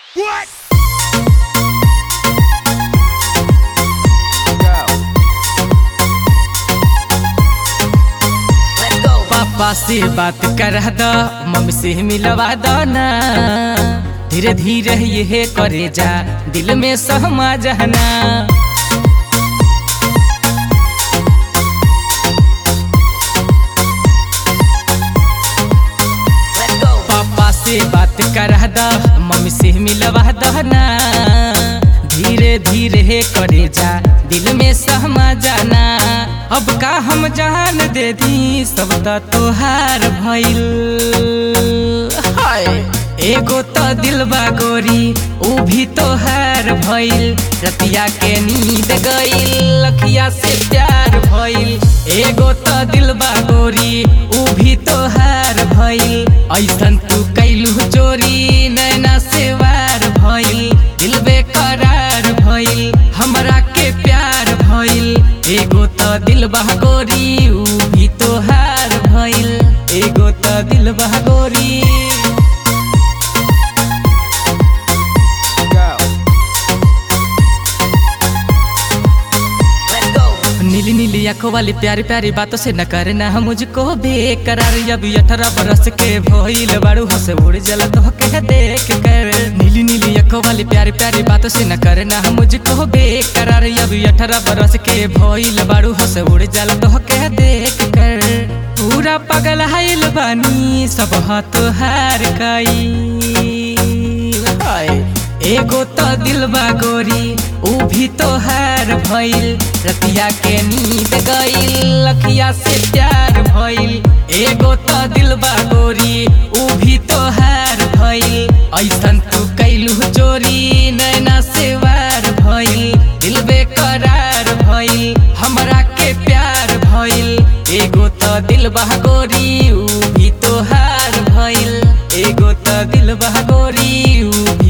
पापा से बात कर द मम्मी से मिलवा दो ना धीरे धीरे ये करे जा दिल में सहमा जाना पापा से बात कर द मम्मी से मिलवा दो ना धीरे धीरे करे जा दिल में सहमा जाना अब का हम जान दे दी सब त तोहार भइल हाय एगो त दिलबा गोरी ऊ भी तोहार भइल रतिया के नींद गइल लखिया से प्यार भइल एगो त दिलबा गोरी ऊ भी तोहार भइल ऐसन तू कैलू चोरी नैना से वार भइल दिल बेकरार भइल हमरा के प्यार भइल एगो त दिल बहगोरी ऊ भी तोहार भइल एगो त दिल बहगोरी नीली नीली आंखों वाली प्यारी प्यारी बातों से न करना हम मुझको बेकरार अभी अठारह बरस के भइल बाड़ू हंस उड़ जला तो के देख कर नीली नीली आंखों वाली प्यारी प्यारी बातों से न करना हम मुझको बेकरार अभी अठारह बरस के भइल बाड़ू हंस उड़ जला तो के देख कर पूरा पगल हाइल बानी सब हाथ हार कई हाय एगो तो दिलबा गोरी ऊ भी तोहार भइल रतिया के नींद गइल लखिया से प्यार भइल एगो तो दिलबा गोरी ऊ भी तोहार भइल ऐसन तू कैलू चोरी नैना से वार भइल दिल बेकरार भइल हमरा के प्यार भइल एगो तो दिलबा गोरी ऊ भी तोहार भइल एगो तो दिलबा गोरी ऊ भी